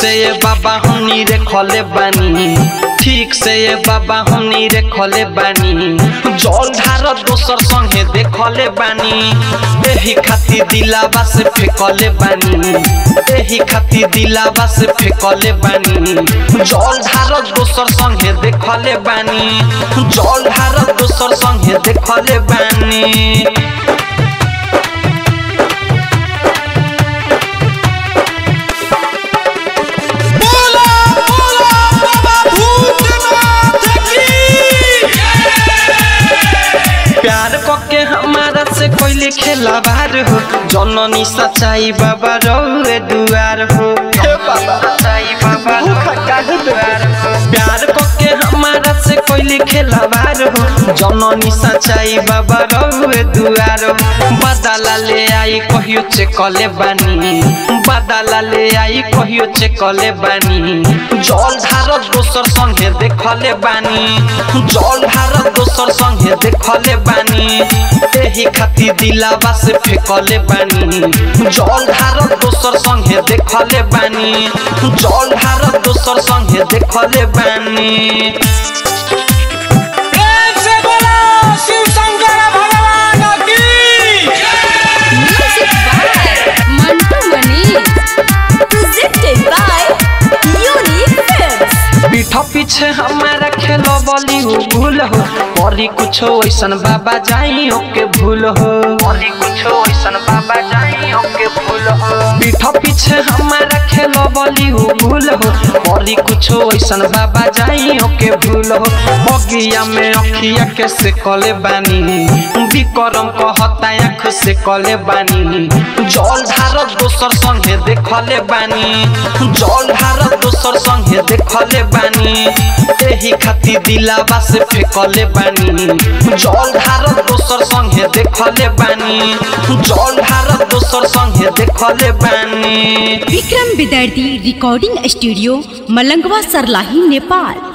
से ये बाबा हमनी रे खले बानी ठीक से ये बाबा हमनी रे खले बानी जल ढार दोसर संगे देखले बानी एही खातिर दिलावा से फेकले बानी एही खातिर दिलावा से फेकले बानी जल ढार दोसर संगे देखले बानी जल ढार दोसर संगे देखले बानी बोला बोला बाबा भूतनाथ की प्यार कके हमारा से कोई खेला बार हो जननी सच्चाई बाबा रौए दुआर हो हे बाबा सच्चाई बाबा रौए दुआर हो प्यार कके हमारा से कोई खेला बार हो जननी सच्चाई बाबा रौए दुआर हो बदला ले आई कहियो चेकले बानी बदला ले आई कहियो चेकले बानी जल धार दोसर संगे देखले बानी जल धार दोसर संगे देखले बानी एही खातिर दिलावा से फेकले बानी जल धार दोसर संगे देखले बानी जल धार दोसर संगे देखले बानी प्रेम से बोला शिव शंकर भगवान की Music by Mantu Mani. Presented by Unique Films. पीठ पीछे हमारा खेलो बली हो भूल हो परी कुछो ऐसन बाबा जाई ओके भूल हो परी कुछो ऐसन बाबा जाई ओके भूल हो पीठ पीछे हमारा खेलो बली हो भूल हो परी कुछो ऐसन बाबा जाई ओके भूल हो बगिया में अखिया के से कले बानी विक्रम कहता आँख से कले बानी जल धार दोसर संगे देखले बानी जल धार दोसर संगे देखले बानी एही खातिर दिलावा से फेकले बानी जल धार दोसर संगे देखले बानी जल धार दोसर संगे देखले बानी विक्रम विद्यार्थी रिकॉर्डिंग स्टूडियो मलंगवा सरलाही नेपाल